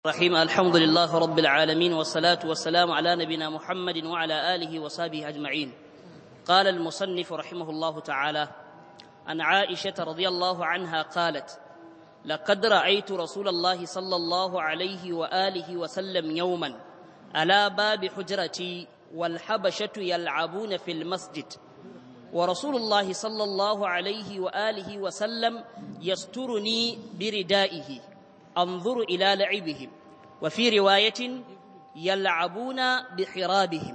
الرحيم الحمد لله رب العالمين والصلاة والسلام على نبينا محمد وعلى آله وصحبه أجمعين قال المصنف رحمه الله تعالى عن عائشة رضي الله عنها قالت لقد رأيت رسول الله صلى الله عليه وآله وسلم يوما على باب حجرتي والحبشة يلعبون في المسجد ورسول الله صلى الله عليه وآله وسلم يسترني بردائه انظر الى لعبهم وفي روايه يلعبون بحرابهم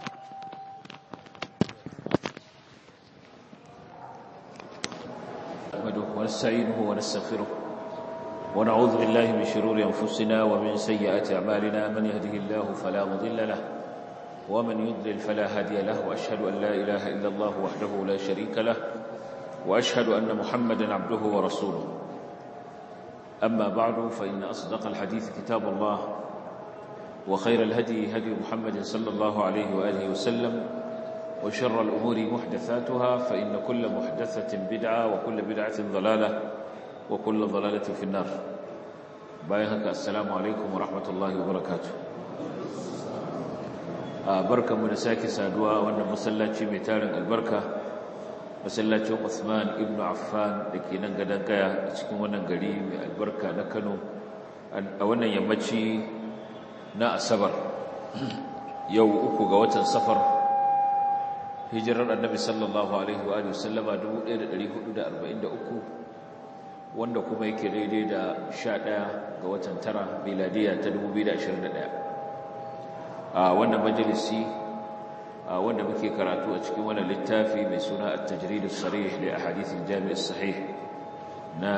نحمده ونستعينه ونستغفره ونعوذ بالله من شرور انفسنا ومن سيئات اعمالنا من يهده الله فلا مضل له ومن يضلل فلا هادي له واشهد ان لا اله الا الله وحده لا شريك له واشهد ان محمدا عبده ورسوله أما بعد فإن أصدق الحديث كتاب الله وخير الهدي هدي محمد صلى الله عليه وآله وسلم وشر الأمور محدثاتها فإن كل محدثة بدعة وكل بدعة ضلالة وكل ضلالة في النار بايهك السلام عليكم ورحمة الله وبركاته بركة منساكي سادوا وأن مسلاتي ميتارن البركة masallacin Usman ibn Affan da ke nan gadon kaya a cikin wannan gari mai albarka na Kano a wannan yammaci na Asabar yau uku ga watan Safar hijirar Annabi sallallahu alaihi wa alihi wasallama 1443 wanda kuma yake daidai da 11 ga watan tara miladiya ta 2021 a wannan majalisi wanda muke karatu a cikin wannan littafi mai suna at-tajrid as-sarih li ahadith al-jami' as-sahih na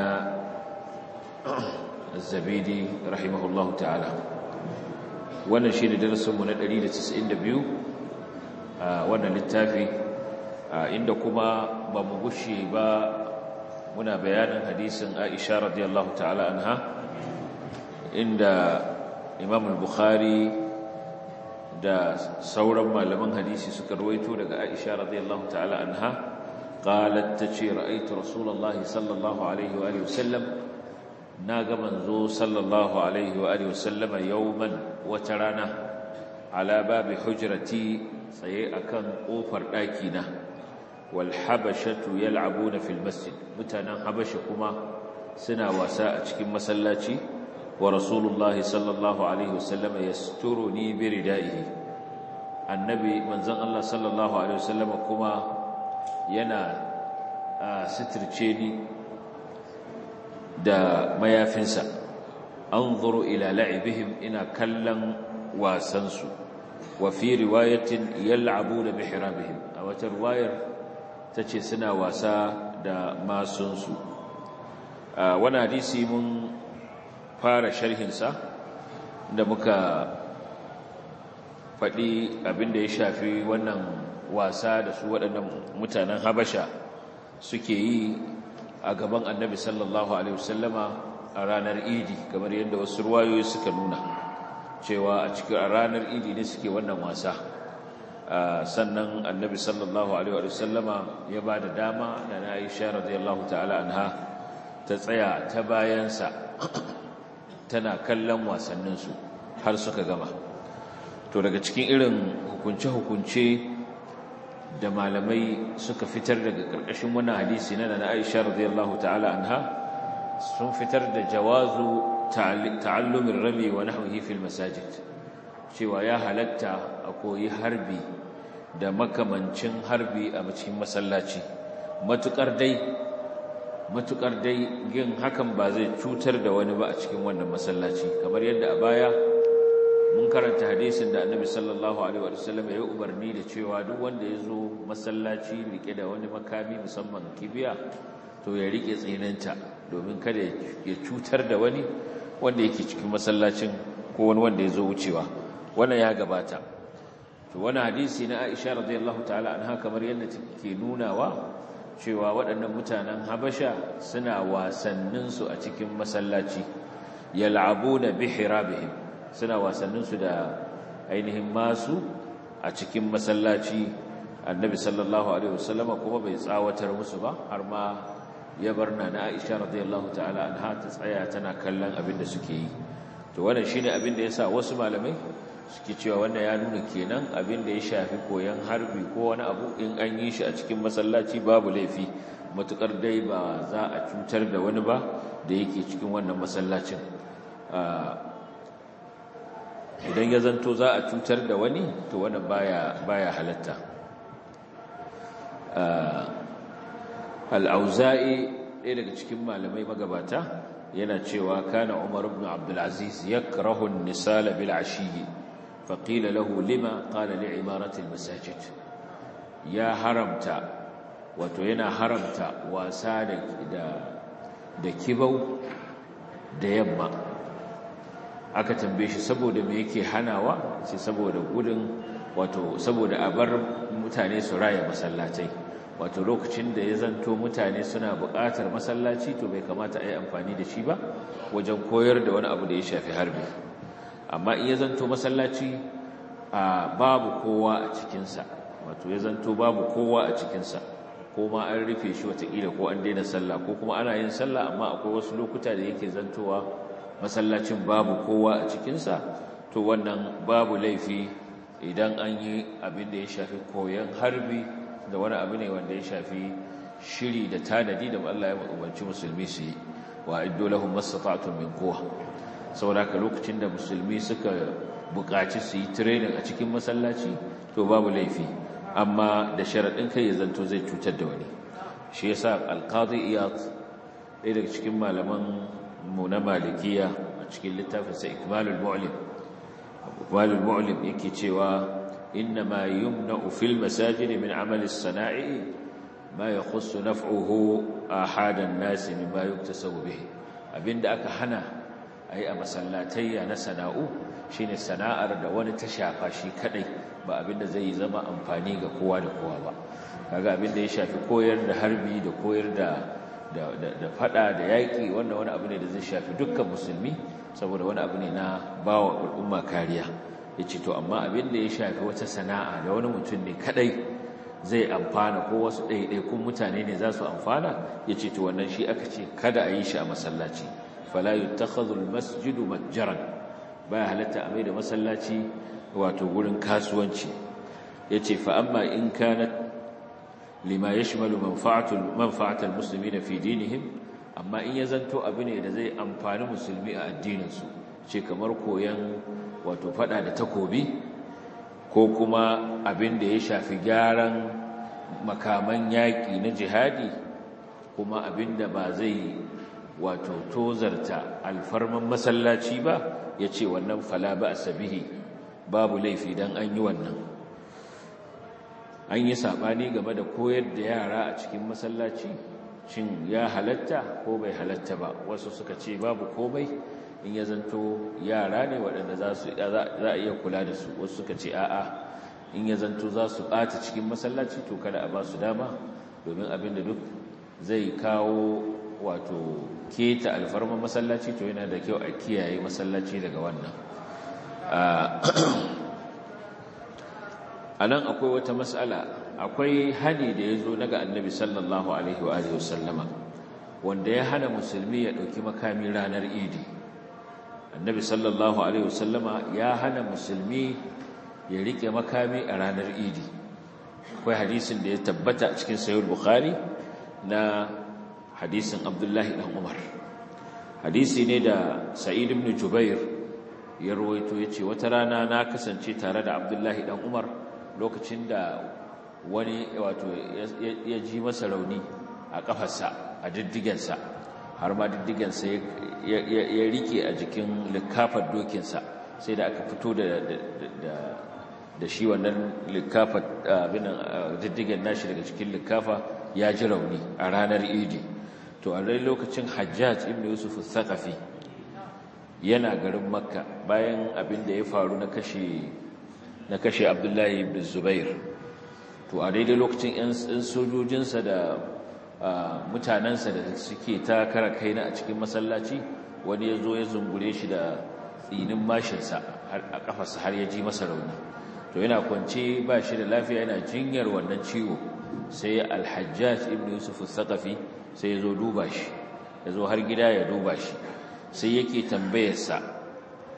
az-zabidi rahimahullah ta'ala wannan shine darasin mu na 192 a wannan littafi inda kuma ba mu gushe ba muna bayanin hadisin Aisha radiyallahu ta'ala anha inda Imam al-Bukhari da sauran malaman hadisi suka rawaito daga Aisha radiyallahu ta'ala anha qalat tace ra'aytu rasulullahi sallallahu alaihi wa alihi wasallam naga manzo sallallahu alaihi wa alihi wasallama yawman wata rana ala babi hujrati tsaye akan kofar daki na wal habashatu yal'abuna fil masjid mutanen habasha kuma suna wasa a cikin masallaci wa rasulullahi sallallahu alaihi wasallam yasturuni bi ridaihi annabi manzon Allah sallallahu alaihi wasallam kuma yana sitirce ni da mayafinsa anzuru ila la'ibihim ina kallon wasansu wa fi riwayatin yal'abuna bi hirabihim a wata riwayar tace suna wasa da masunsu wannan hadisi mun fara sharhinsa da muka faɗi abinda ya shafi wannan wasa da su waɗannan mutanen habasha suke yi a gaban annabi sallallahu alaihi wasallama a ranar idi kamar yadda wasu ruwayoyi suka nuna cewa a cikin a ranar idi ne suke wannan wasa sannan annabi sallallahu alaihi wasallama ya ba da dama da na aisha radiyallahu ta'ala anha ta tsaya ta bayansa tana kallon wasanninsu har suka gama to daga cikin irin hukunce-hukunce da malamai suka fitar daga ƙarƙashin wannan hadisi na na Aisha radiyallahu ta'ala anha sun fitar da jawazu ta'allumin rami wa nahwihi fil masajid cewa ya halatta a koyi harbi da makamancin harbi a cikin masallaci matukar dai matukar dai yin hakan ba zai cutar da wani ba a cikin wannan masallaci kamar yadda a baya mun karanta hadisin da annabi sallallahu alaihi wa sallam ya umarni da cewa duk wanda ya zo masallaci rike da wani makami musamman kibiya to ya rike tsinanta domin kada ya cutar da wani wanda yake cikin masallacin ko wani wanda ya zo wucewa wannan ya gabata to wani hadisi na Aisha radiyallahu ta'ala anha kamar yadda take nunawa cewa waɗannan mutanen Habasha suna wasanninsu a cikin masallaci yal'abuna bihirabihim suna wasanninsu da ainihin masu a cikin masallaci annabi sallallahu alaihi wasallama kuma bai tsawatar musu ba har ma ya bar na Aisha radiyallahu ta'ala anha ta tsaya tana kallon abin da suke yi to wannan shine abin da yasa wasu malamai suke cewa wannan ya nuna kenan abin da ya shafi koyon harbi ko wani abu in an yi shi a cikin masallaci babu laifi matukar dai ba za a cutar da wani ba da yake cikin wannan masallacin idan ya zanto za a cutar da wani to wannan baya baya halatta al-auza'i ɗaya daga cikin malamai magabata yana cewa kana umar ibn abdul aziz yakrahu an-nisala bil ashiyi faqila lahu lima qala li imarati al-masajid ya haramta wato yana haramta wasa da da kibau da yamma aka tambaye shi saboda me yake hanawa sai saboda gudun wato saboda a bar mutane su raya masallatai wato lokacin da ya zanto mutane suna buƙatar masallaci to bai kamata a yi amfani da shi ba wajen koyar da wani abu da ya shafi harbi amma in ya zanto masallaci a babu kowa a cikinsa wato ya zanto babu kowa a cikinsa ko ma an rufe shi watakila ko an daina sallah ko kuma ana yin sallah amma akwai wasu lokuta da yake zantowa masallacin babu kowa a cikinsa to wannan babu laifi idan an yi abin da ya shafi koyon harbi da wani abu ne wanda ya shafi shiri da tanadi da Allah ya umarci musulmi su yi wa iddo lahum mastata'tum min quwwa saboda ka lokacin da musulmi suka buƙaci su yi training a cikin masallaci to babu laifi amma da sharaɗin kai ya zanto zai cutar da wani shi yasa alqadi iyad ɗaya daga cikin malaman mu na malikiya a cikin littafinsa ikmalul mu'lim ikmalul mu'lim yake cewa inna ma yumna'u fil masajid min amali as-sana'i ma yakhussu naf'uhu ahadan nas mimma yuktasabu bihi abinda aka hana ayi a masallatayya na sana'u shine sana'ar da wani ta shafa shi kadai ba abinda zai zama amfani ga kowa da kowa ba kaga abinda ya shafi koyar da harbi da koyar da da fada da yaƙi wannan wani abu ne da zai shafi dukkan musulmi saboda wani abu ne na bawa al'umma kariya ya ce to amma abin da ya shafi wata sana'a da wani mutum ne kadai zai amfana ko wasu ɗaiɗaikun mutane ne za su amfana ya ce to wannan shi aka ce kada a yi shi a masallaci fala yuttakhadhu almasjidu matjaran baya halatta a mai da masallaci wato gurin kasuwanci yace fa amma in kanat lima yashmalu manfa'atul manfa'atul muslimina fi dinihim amma in ya zanto abu ne da zai amfani musulmi a addininsu ce kamar koyan wato fada da takobi ko kuma abin da ya shafi gyaran makaman yaƙi na jihadi kuma abin da ba zai wato tozarta alfarman masallaci ba ya ce wannan fala ba a sabihi babu laifi don an yi wannan an yi saɓani game da koyar da yara a cikin masallaci shin ya halatta ko bai halatta ba wasu suka ce babu komai in ya zanto yara ne waɗanda za a iya kula da su wasu suka ce a'a in ya zanto za su ɓata cikin masallaci to kada a ba su dama domin abin da duk zai kawo wato keta alfarma masallaci to yana da kyau a kiyaye masallaci daga wannan a nan akwai wata matsala akwai hani da ya zo daga annabi sallallahu alaihi wa alihi wasallama wanda ya hana musulmi ya ɗauki makami ranar idi annabi sallallahu alaihi wasallama ya hana musulmi ya riƙe makami a ranar idi akwai hadisin da ya tabbata a cikin sayar bukhari na hadisin abdullahi ɗan umar hadisi ne da sa'id ibn jubair ya rawaito ya ce wata rana na kasance tare da abdullahi ɗan umar lokacin da wani wato ya ji masa rauni a kafarsa a diddigensa har ma diddigensa ya rike a jikin likafar dokinsa sai da aka fito da shi wannan likafar diddigen nashi daga cikin likafa ya ji rauni a ranar idi to a rai lokacin hajjaj ibn yusuf thaqafi yana garin makka bayan abin da ya faru na kashe na kashe abdullahi ibn zubair to a daidai lokacin 'yan sojojinsa da mutanensa da suke ta kara kaina a cikin masallaci wani ya zo ya zungure shi da tsinin mashinsa a kafarsa har ya ji masa rauni to yana kwance ba shi da lafiya yana jinyar wannan ciwo sai alhajjaj ibn yusuf al-thaqafi sai ya zo duba shi ya zo har gida ya duba shi sai yake tambayarsa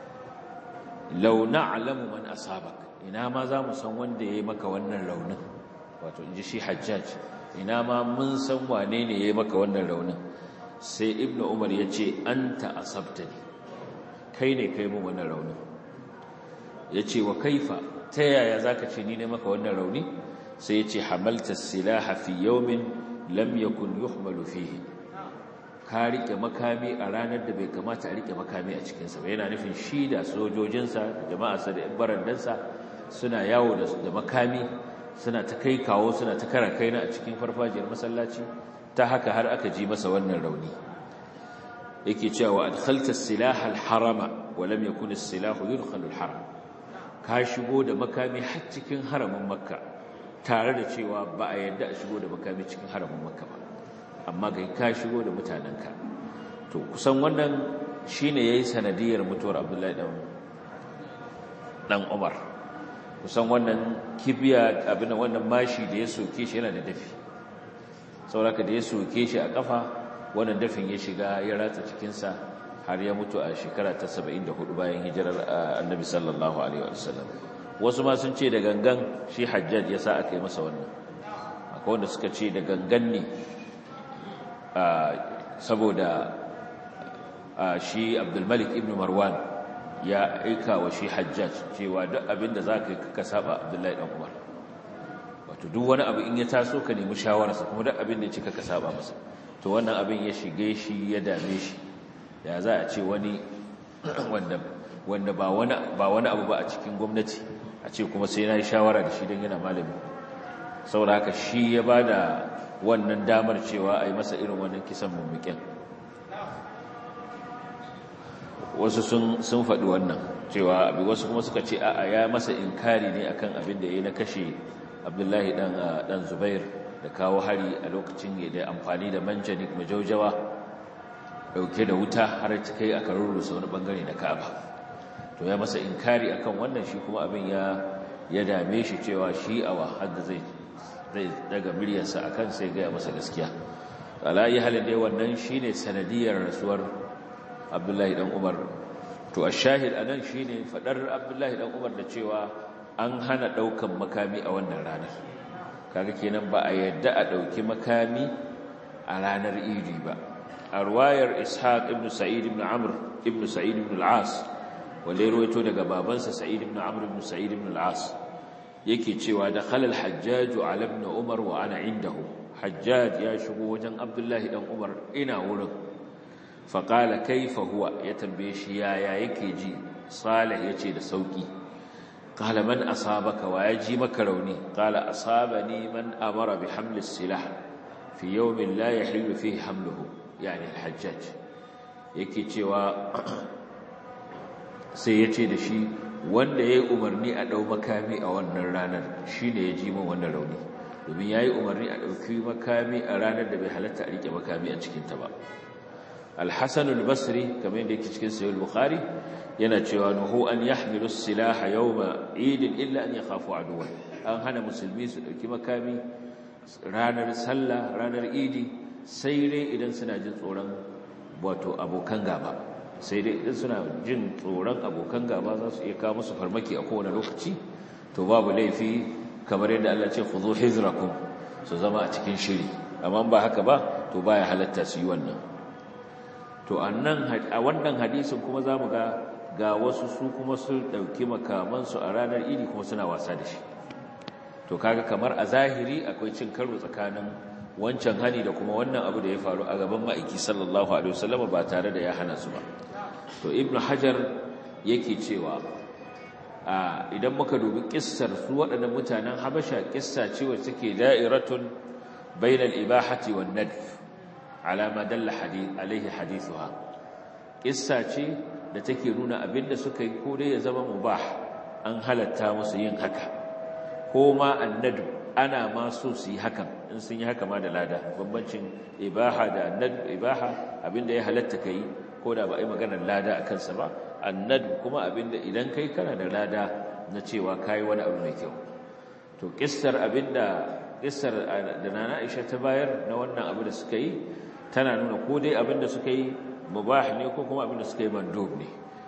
law na'lamu man asabak ina ma za mu san wanda yayi maka wannan raunin wato inji shi hajjaj ina ma mun san wane ne yayi maka wannan raunin sai ibnu umar yace anta asabtani kai ne kai mu wannan raunin yace wa kaifa ta yaya zaka ce ni ne maka wannan rauni sai yace hamalta silaha fi yawmin lam yakun yuhmalu fihi ka rike makami a ranar da bai kamata a rike makami a cikinsa ba yana nufin shi da sojojinsa da jama'arsa da barandansa suna yawo da makami suna ta kai kawo suna ta kara kaina a cikin farfajiyar masallaci ta haka har aka ji masa wannan rauni yake cewa adkhalta as-silaha al-harama wa lam yakun as-silahu yudkhalu al-haram ka shigo da makami har cikin haramin makka tare da cewa ba a yarda a shigo da makami cikin haramin makka ba amma ga ka shigo da mutanenka to kusan wannan shine yayi sanadiyar mutuwar Abdullahi dan dan Umar kusan wannan kibiya abin wannan mashi da ya soke shi yana da dafi saboda da ya soke shi a kafa wannan dafin ya shiga ya ratsa cikin sa har ya mutu a shekara ta 74 bayan hijirar Annabi sallallahu alaihi wasallam wasu ma sun ce da gangan shi Hajjaj ya sa aka yi masa wannan akwai wanda suka ce da gangan ne saboda shi abdulmalik ibn marwan ya aika wa shi hajjaj cewa duk abin da za ka yi ka saba abdullahi ɗan umar wato duk wani abu in ya taso ka nemi shawararsa kuma duk abin da ya cika ka saba masa to wannan abin ya shige shi ya dame shi ya za a ce wani wanda ba wani abu ba a cikin gwamnati a ce kuma sai na yi shawara da shi don yana malami saboda haka shi ya ba da wannan damar cewa a yi masa irin wannan kisan mummukin wasu sun faɗi wannan cewa abi wasu kuma suka ce a'a ya masa inkari ne akan abin da ya na kashe abdullahi dan zubair da kawo hari a lokacin da amfani da manjanik majaujawa dauke da wuta har ta kai aka rurrusa wani bangare na ka'aba to ya masa inkari akan wannan shi kuma abin ya ya dame shi cewa shi awa hadda zai zai daga miryarsa a kan sai gaya masa gaskiya alayi halin dai wannan shi ne sanadiyar rasuwar abdullahi dan umar to a shahid a nan shi ne faɗar abdullahi dan umar da cewa an hana ɗaukan makami a wannan ranar kaga kenan ba a yadda a ɗauki makami a ranar idi ba a ruwayar ishaq ibn sa'id ibn amr ibn sa'id ibn al-as wanda ya ruwaito daga babansa sa'id ibn amr ibn sa'id ibn al-as yake cewa da khalal hajjaju ala ibn umar wa ana indahu hajjaj ya shigo wajen abdullahi dan umar ina wurin fa qala kayfa huwa ya tambaye shi yaya yake ji salih yace da sauki qala man asabaka wa yaji maka rauni qala asabani man amara bi haml as-silah fi yawmin la yahillu fihi hamluhu yani al-hajjaj yake cewa sai yace da shi wanda ya yi umarni a ɗau makami a wannan ranar shi ne ya ji min wannan rauni domin ya yi umarni a ɗauki makami a ranar da bai halatta a riƙe makami a cikinta ba alhassanul basri kamar yadda yake cikin sayul bukhari yana cewa nuhu an yahmilu silaha yawma idin illa an yakhafu aduwan an hana musulmi su ɗauki makami ranar sallah ranar idi sai dai idan suna jin tsoron wato abokan gaba sai dai idan suna jin tsoron abokan gaba za su iya kawo musu farmaki a kowane lokaci to babu laifi kamar yadda Allah ce khudhu hizrakum su zama a cikin shiri amma ba haka ba to baya halatta su yi wannan to annan a wannan hadisin kuma zamu ga ga wasu su kuma su dauki makaman su a ranar idi kuma suna wasa da shi to kaga kamar a zahiri akwai cin karo tsakanin wancan hani da kuma wannan abu da ya faru a gaban ma'aiki sallallahu alaihi wasallam ba tare da ya hana su ba to ibnu hajar yake cewa idan muka dubi kissar su waɗannan mutanen habasha kissa ce wacce take da'iratun bainal ibahati wan nadf ala ma dalla hadith alaihi hadithuha kissa ce da take nuna abinda suka yi ko dai ya zama mubah an halatta musu yin haka ko ma annadu ana ma so su yi hakan in sun yi haka ma da lada bambancin ibaha da annadu ibaha abinda ya halatta kai ko da ba a yi maganar lada a kansa ba annadu kuma abinda idan kai kana da lada na cewa kayi wani abu mai kyau to kissar abinda kissar da nana Aisha ta bayar na wannan abu da suka yi tana nuna ko dai abinda suka yi mubah ne ko kuma abinda suka yi mandub ne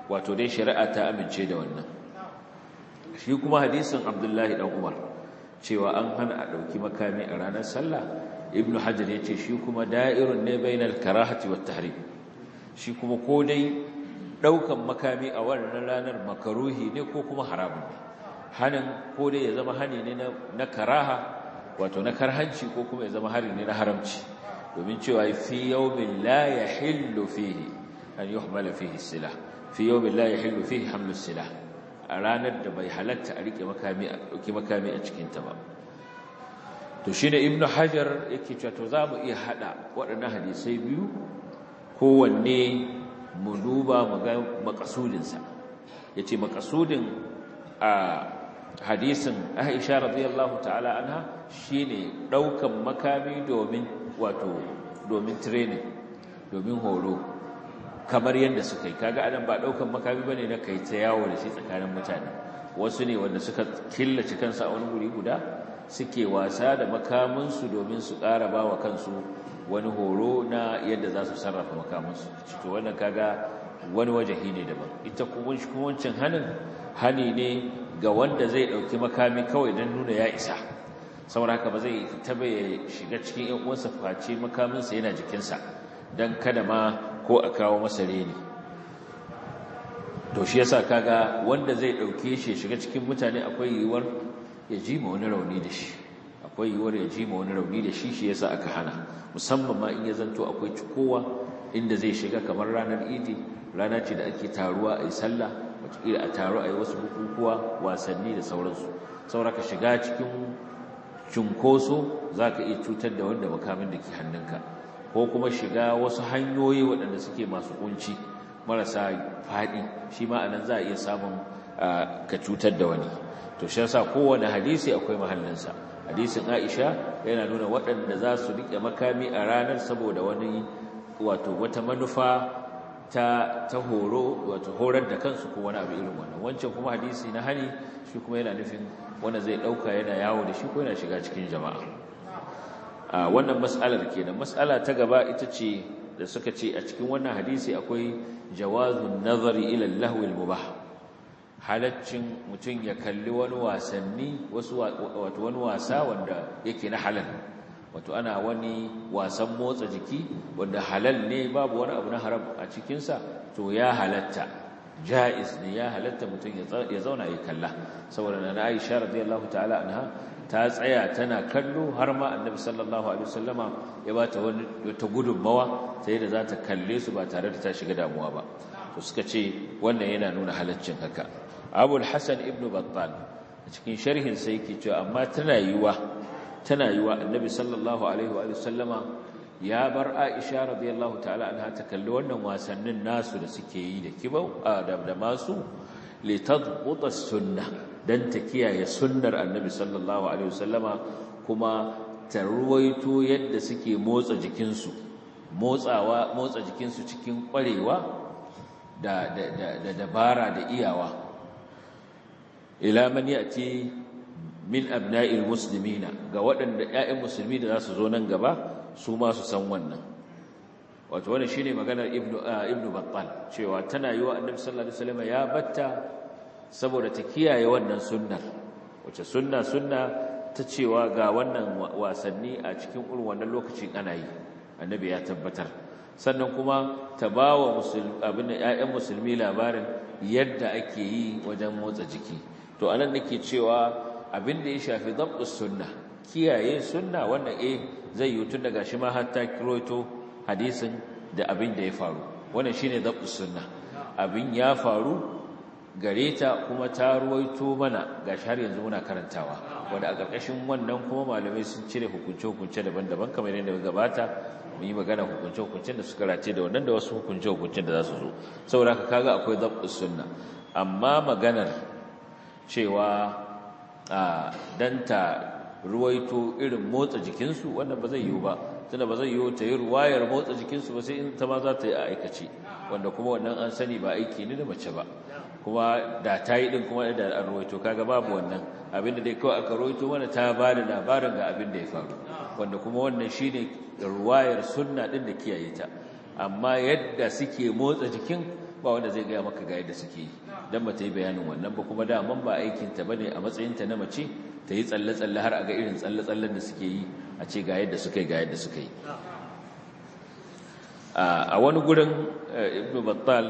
wato dai shari'a ta amince da wannan shi kuma hadisin abdullahi dan umar cewa an hana a ɗauki makami a ranar sallah ibnu hajar ya ce shi kuma da'irun ne bainal karahati wat tahrim shi kuma ko dai ɗaukan makami a wannan ranar makaruhi ne ko kuma haramun ne hanin ko dai ya zama hani ne na karaha wato na karhanci ko kuma ya zama hari ne na haramci domin cewa fi yawmin la yahillu fihi an yuhmala fihi silah fi yawmin la yahillu fihi hamlu silah a ranar da bai halatta a rike makami a dauki makami a cikin ta ba to shine ibnu hajar yake cewa to za mu iya hada waɗannan hadisai biyu kowanne mu duba mu ga makasudin sa yace makasudin a hadisin Aisha radiyallahu ta'ala anha shine daukan makami domin wato domin training domin horo kamar yadda suka yi kaga anan ba daukan makami bane na kai ta yawo da shi tsakanin mutane wasu ne wanda suka killace kansu a wani guri guda suke wasa da makaminsu domin su ƙara ba wa kansu wani horo na yadda za su sarrafa makaminsu to wannan kaga wani wajahi ne daban ita kuma wancan hanin hani ne ga wanda zai ɗauki makami kawai don nuna ya isa saboda haka ba zai fita bai shiga cikin ‘yan uwansa face makaminsa yana jikinsa don kada ma ko a kawo masa reni to shi yasa kaga wanda zai ɗauke shi shiga cikin mutane akwai yiwuwar ya ji ma wani rauni da shi akwai yiwuwar ya ji ma wani rauni da shi shi yasa aka hana musamman ma in ya zanto akwai cikowa inda zai shiga kamar ranar idi rana ce da ake taruwa a yi sallah wataƙila a taru a yi wasu bukukuwa wasanni da sauransu sauraka shiga cikin cunkoso za ka iya cutar da wanda makamin da ke hannunka ko kuma shiga wasu hanyoyi waɗanda suke masu kunci marasa faɗi shi ma anan za a iya samun ka cutar da wani to shi yasa kowane hadisi akwai mahallinsa hadisin Aisha yana nuna waɗanda za su riƙe makami a ranar saboda wani wato wata manufa ta ta horo wato horar da kansu ko wani abu irin wannan wancan kuma hadisi na hani shi kuma yana nufin wanda zai dauka yana yawo da shi ko yana shiga cikin jama'a a wannan mas'alar kenan mas'ala ta gaba ita ce da suka ce a cikin wannan hadisi akwai jawazun nazari ila al-lahwi al-mubah halaccin mutum ya kalli wani wasanni wasu wato wani wasa wanda yake na halal wato ana wani wasan motsa jiki wanda halal ne babu wani abu na haram a cikinsa to ya halatta ja'iz ne ya halatta mutum ya zauna ya kalla saboda na Aisha radiyallahu ta'ala anha ta tsaya tana kallo har ma annabi sallallahu alaihi wasallama ya bata wani ta gudunmawa sai da za ta kalle su ba tare da ta shiga damuwa ba to suka ce wannan yana nuna halaccin haka Abul Hasan ibn Battal a cikin sharhin sai yake cewa amma tana yiwa tana yiwa annabi sallallahu alaihi wa sallama ya bar Aisha radiyallahu ta'ala anha ta kalli wannan wasannin nasu da suke yi da kibau da masu litadbuta sunna dan ta kiyaye sunnar annabi sallallahu alaihi wasallama kuma ta ruwaito yadda suke motsa jikinsu motsawa motsa jikinsu cikin kwarewa da da da dabara da iyawa ila man yati min abna'il muslimina ga waɗanda ƴaƴan musulmi da za su zo nan gaba su ma su san wannan wato wannan shine maganar ibnu ibnu battal cewa tana yi wa annabi sallallahu alaihi wasallam ya batta saboda ta kiyaye wannan sunnar wace sunna sunna ta cewa ga wannan wasanni a cikin irin wannan lokacin ana yi annabi ya tabbatar sannan kuma ta bawa musulmi abin ƴaƴan musulmi labarin yadda ake yi wajen motsa jiki to anan nake cewa abin da ya shafi dabtus sunna kiyaye sunna wannan eh zai yi tun daga shi ma har ta kiroto hadisin da abin da ya faru wannan shine dabtus sunna abin ya faru gare ta kuma ta ruwaito mana gashi har yanzu muna karantawa wanda a ƙarƙashin wannan kuma malamai sun cire hukunce-hukunce daban-daban kamar yadda gabata mu yi magana hukunce-hukuncen da suka race da wannan da wasu hukunce-hukuncen da za su zo saboda haka kaga akwai dabtus sunna amma maganar cewa a danta ruwaito irin motsa jikinsu wannan ba zai yiwu ba tunda ba zai yiwu ta yi ruwayar motsa jikinsu ba sai in ta ma za ta yi a aikace wanda kuma wannan an sani ba aiki ne da mace ba kuma da ta yi din kuma da an ruwaito kaga babu wannan abinda dai kawai aka ruwaito mana ta ba da labarin ga abin da ya faru wanda kuma wannan shine ruwayar sunna din da kiyaye ta amma yadda suke motsa jikin ba wanda zai gaya maka ga yadda suke yi dan ba ta yi bayanin wannan ba kuma daman ba aikinta ba ne a matsayinta na mace ta yi tsalle-tsalle har a ga irin tsalle-tsallen da suke yi a ce ga yadda suka yi ga yadda suka yi a wani gurin ibn battal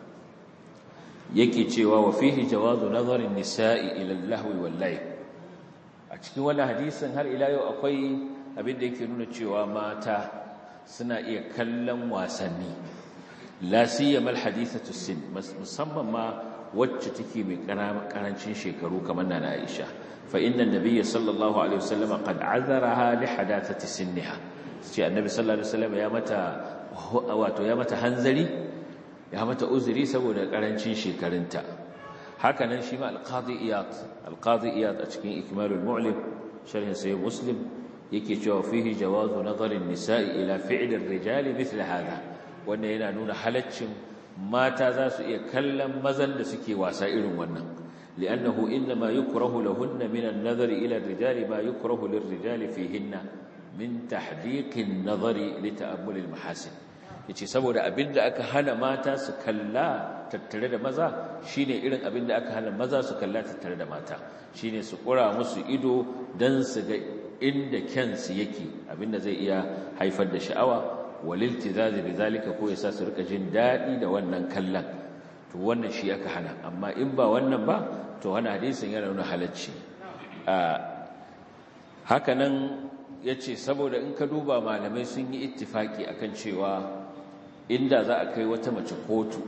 yake cewa wa fihi jawazu nazarin nisa'i ila al-lahwi wal a cikin wannan hadisin har ila yau akwai abin da yake nuna cewa mata suna iya kallon wasanni la siyama al-hadithatu sin musamman ma wacce take mai karancin shekaru kamar nana Aisha fa inna an-nabiy sallallahu alaihi wasallam qad azaraha li hadathati sinniha sai annabi sallallahu alaihi wasallam ya mata wato ya mata hanzari ya mata uzuri saboda karancin shekarunta hakanan shi ma al-qadi iyad al-qadi iyad a cikin ikmalul mu'lim sharhin sahih muslim yake cewa fihi jawazu nazari an-nisa'i ila fi'li ar-rijali mithla hadha wanda yana nuna halaccin mata za su iya kallon mazan da suke wasa irin wannan li'annahu inma yukrahu lahunna min an-nazari ila ar-rijali ma yukrahu lir-rijali fihinna min tahdiqin nazari li ta'ammul al-mahasin yace saboda abinda aka hana mata su kalla tattare da maza shine irin abinda aka hana maza su kalla tattare da mata shine su kura musu ido dan su ga inda kyansu yake abinda zai iya haifar da sha'awa waliltizazi bizalika ko yasa su rika jin dadi da wannan kallon to wannan shi aka hana amma in ba wannan ba to wannan hadisin yana nuna halacci haka nan yace saboda in ka duba malamai sun yi ittifaki akan cewa inda za a kai wata mace kotu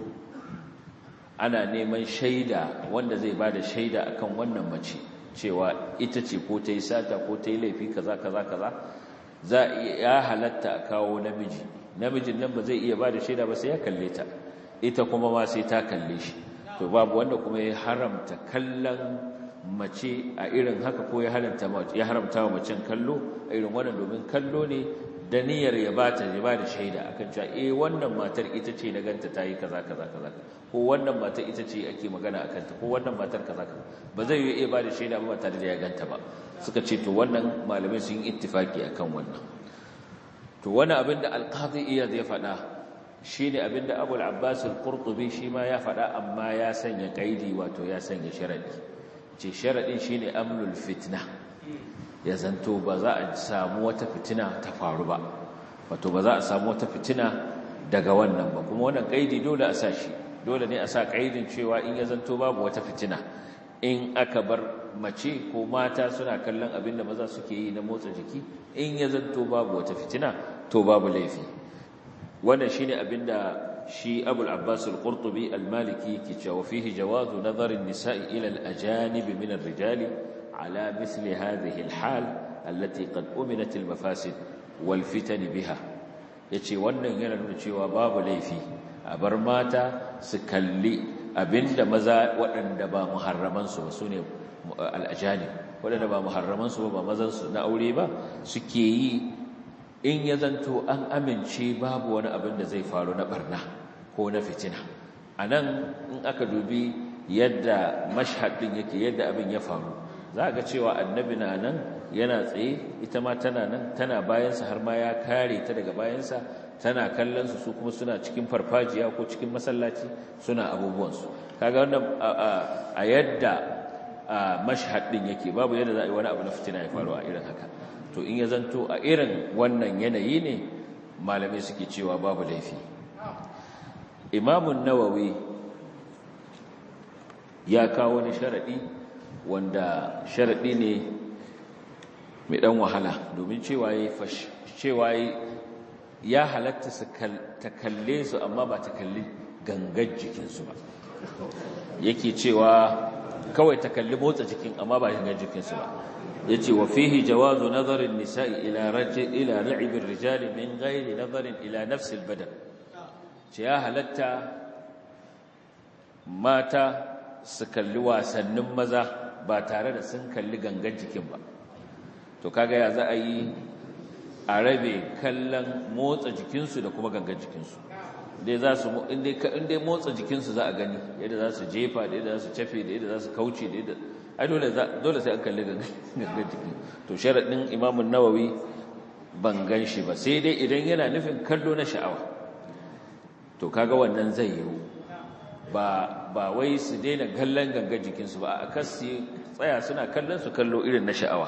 ana neman shaida wanda zai bada shaida akan wannan mace cewa ita ce ko ta yi sata ko ta yi laifi kaza kaza kaza za ya halatta a kawo namiji namijin nan ba zai iya ba da shaida ba sai ya kalle ta ita kuma ma sai ta kalle shi to babu wanda kuma ya haramta kallon mace a irin haka ko ya haramta ya haramta wa macen kallo a irin wannan domin kallo ne da niyyar ya bata ya bada shaida akan cewa eh wannan matar ita ce na ganta ta yi kaza kaza kaza ko wannan matar ita ce ake magana akan ta ko wannan matar kaza kaza ba zai yi iya bada shaida ba tare da ya ganta ba suka ce to wannan malamai sun yi ittifaki akan wannan to wani abin da alqadi iyad ya faɗa shine abin da abul abbas al-qurtubi shi ma ya faɗa amma ya sanya kaidi wato ya sanya sharadi ce sharadin shine amnul fitna ya zanto ba za a samu wata fitina ta faru ba wato ba za a samu wata fitina daga wannan ba kuma wannan kaidi dole a sa shi dole ne a sa kaidin cewa in ya zanto babu wata fitina in aka bar mace ko mata suna kallon abin da maza suke yi na motsa jiki in ya zanto babu wata fitina to babu laifi wannan shine abin da shi abul abbas al-qurtubi al-maliki ke cewa fihi jawazu nazarin nisa'i ila al-ajanib min ar-rijali على مثل هذه الحال التي قد أمنت المفاسد والفتن بها yace wannan yana nuna cewa babu laifi a bar mata su kalli abinda maza waɗanda ba muharraman su ba sune al'ajani waɗanda ba muharraman su ba mazan su na aure ba suke yi in ya zanto an amince babu wani abin da zai faru na barna ko na fitina anan in aka dubi yadda mashhad din yake yadda abin ya faru za ga cewa annabi na nan yana tsaye ita ma tana nan tana bayansa har ma ya kare ta daga bayansa tana kallon su su kuma suna cikin farfajiya ko cikin masallaci suna abubuwansu kaga wannan a yadda mashhad din yake babu yadda za a yi wani abu na fitina ya faru a irin haka to in ya zanto a irin wannan yanayi ne malamai suke cewa babu laifi imamun nawawi ya kawo wani sharaɗi wanda sharaɗi ne mai ɗan wahala domin cewa ya halatta ta kalle su amma ba ta kalli gangar jikinsu ba yake cewa kawai ta kalli motsa jikin amma ba gangar jikinsu ba ya ce wa fihi jawazu nazarin nisa'i ila ra'ibin rijali min gairi nazarin ila nafsil badan ce ya halatta mata su kalli wasannin maza ba tare da sun kalli gangan jikin ba to kaga ya za a yi a rabe kallon motsa jikinsu da kuma gangan jikinsu dai za su inda motsa jikinsu za a gani yadda za su jefa da yadda za su cafe da yadda za su kauce da yadda ai dole sai an kalli gangan jiki to sharaɗin imamun nawawi ban gan shi ba sai dai idan yana nufin kallo na sha'awa to kaga wannan zai yiwu ba ba wai su daina kallon gangan jikinsu ba a kan su tsaya suna kallon su kallo irin na sha'awa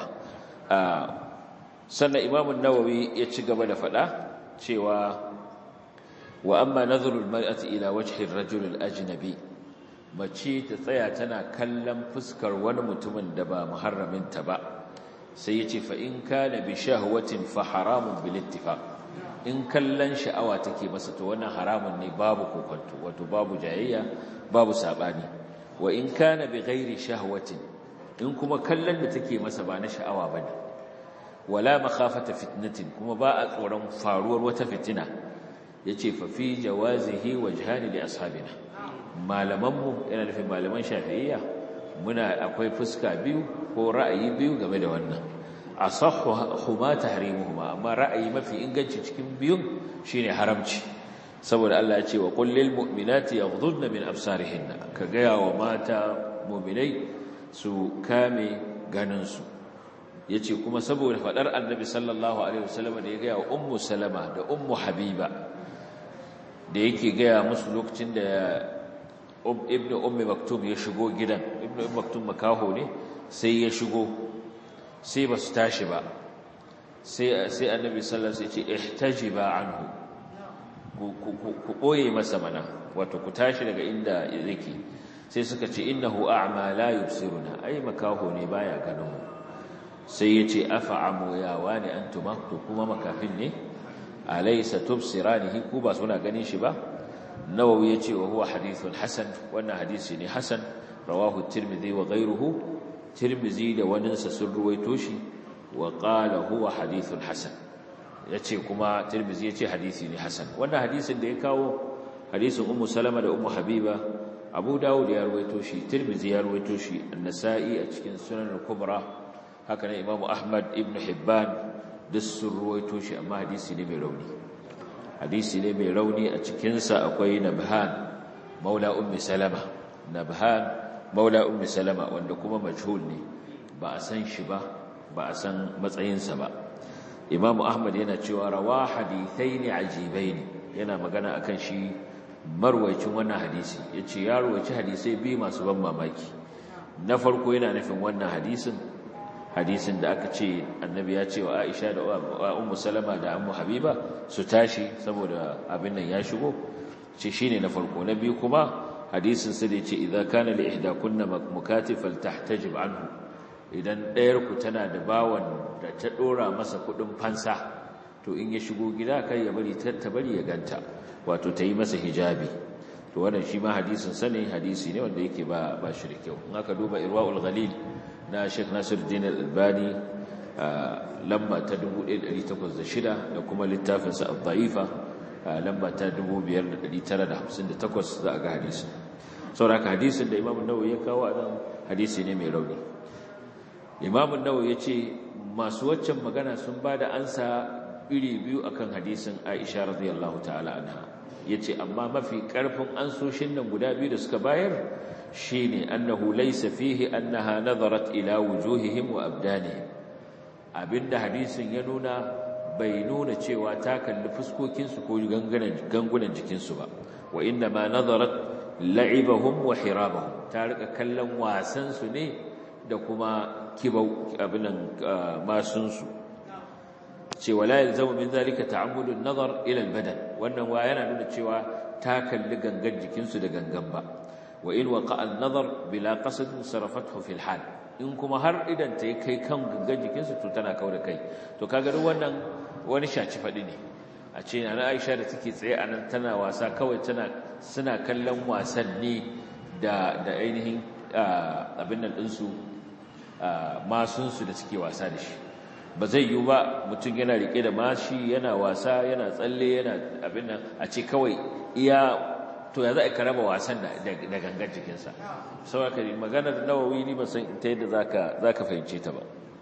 sannan imamun nawawi ya ci gaba da faɗa cewa wa amma nazarul mar'ati ila wajhi ar-rajul al-ajnabi mace ta tsaya tana kallon fuskar wani mutumin da ba muharraminta ba sai yace fa in kana bi shahwatin fa haramun bil ittifaq in kallon sha'awa take masa to wannan haramun ne babu kokonto wato babu jayayya babu sabani wa in kana bi ghairi shahwatin in kuma kallon da take masa ba na sha'awa bane wala makhafata fitnatin kuma ba a tsoron faruwar wata fitina yace fa fi jawazihi wajhani li ashabina malamanmu yana nufin malaman shafi'iyya muna akwai fuska biyu ko ra'ayi biyu game da wannan asahhu huma tahrimuhuma amma ra'ayi mafi inganci cikin biyun shine haramci saboda Allah ya ce wa qul lil mu'minati yaghdudna min absarihinna ka gaya wa mata mu'minai su kame ganin su yace kuma saboda fadar annabi sallallahu alaihi wasallam da ya gaya wa ummu salama da ummu habiba da yake gaya musu lokacin da ibn ummi maktum ya shigo gidan ibn ummi maktum makaho ne sai ya shigo sai ba su tashi ba sai sai annabi sallallahu alaihi wasallam ya ce ihtajiba anhu ku boye masa mana wato ku tashi daga inda yake sai suka ce innahu a'ma la yubsiruna ai makaho ne baya ganin mu sai ya ce afa'amu ya wani antuma to kuma makafin ne alaysa tubsiranihi ku ba suna ganin shi ba nawawi yace wa huwa hadithun hasan wannan hadisi ne hasan rawahu tirmidhi wa ghayruhu tirmidhi da waninsa sun ruwaito shi wa qala huwa hadithun hasan yace kuma tirmidhi yace hadisi ne hasan wannan hadisin da ya kawo hadisin ummu salama da ummu habiba abu dawud ya ruwaito shi tirmidhi ya ruwaito shi an-nasa'i a cikin sunan al-kubra haka ne imamu ahmad ibn hibban duk sun ruwaito shi amma hadisi ne mai rauni hadisi ne mai rauni a cikinsa akwai nabhan maula ummi salama nabhan maula ummi salama wanda kuma majhul ne ba a san shi ba ba a san matsayinsa ba imamu ahmad yana cewa rawa hadithaini ajibaini yana magana akan shi marwayacin wannan hadisi yace ya ruwaci hadisai biyu masu ban mamaki na farko yana nufin wannan hadisin hadisin da aka ce annabi ya ce wa Aisha da Ummu Salama da Ummu Habiba su tashi saboda abin nan ya shigo ce shine na farko na biyu kuma hadisin sa da yace idza kana li ihdakunna mukatifal tahtajib anhu idan ɗayar ku tana da bawan da ta dora masa kudin fansa to in ya shigo gida kai ya bari ta bari ya ganta wato ta yi masa hijabi to wannan shi ma hadisin sa ne hadisi ne wanda yake ba ba shi da kyau in aka duba irwaul ghalil na Sheikh Nasiruddin Al-Albani lamba ta 1806 da kuma littafin sa Al-Dha'ifa lamba ta 5958 za a ga hadisin saboda hadisin da Imam An-Nawawi ya kawo nan hadisi ne mai rauni Imam An-Nawawi yace masu waccan magana sun bada ansa iri biyu akan hadisin Aisha radiyallahu ta'ala anha yace amma mafi karfin ansoshin nan guda biyu da suka bayar shine annahu laysa fihi annaha nazarat ila wujuhihim wa abdanihim abinda hadisin ya nuna bai nuna cewa ta kalli fuskokin su ko gangunan jikin su ba wa inna ma nazarat la'ibahum wa hirabahum ta rika kallon wasan su ne da kuma kibau abinan masun su cewa la yalzamu min zalika ta'ammudun nazar ila al-badan wannan wa yana nuna cewa ta kalli gangan jikin su da gangan ba wa in waqa an-nazar bila qasd sarafathu fi al-hal in kuma har idan ta kai kan gangan jikin su to tana kauda kai to kaga duk wannan wani shaci fadi ne a ce ana Aisha da take tsaye anan tana wasa kawai tana suna kallon wasanni da da ainihin abin nan din su masun su da suke wasa da shi ba zai yiwu ba mutum yana rike da mashi yana wasa yana tsalle yana abin nan a ce kawai iya to ya za a karaba wasan da gangan jikinsa saboda maganar nawawi ni ba san ta yadda za ka fahimce ta ba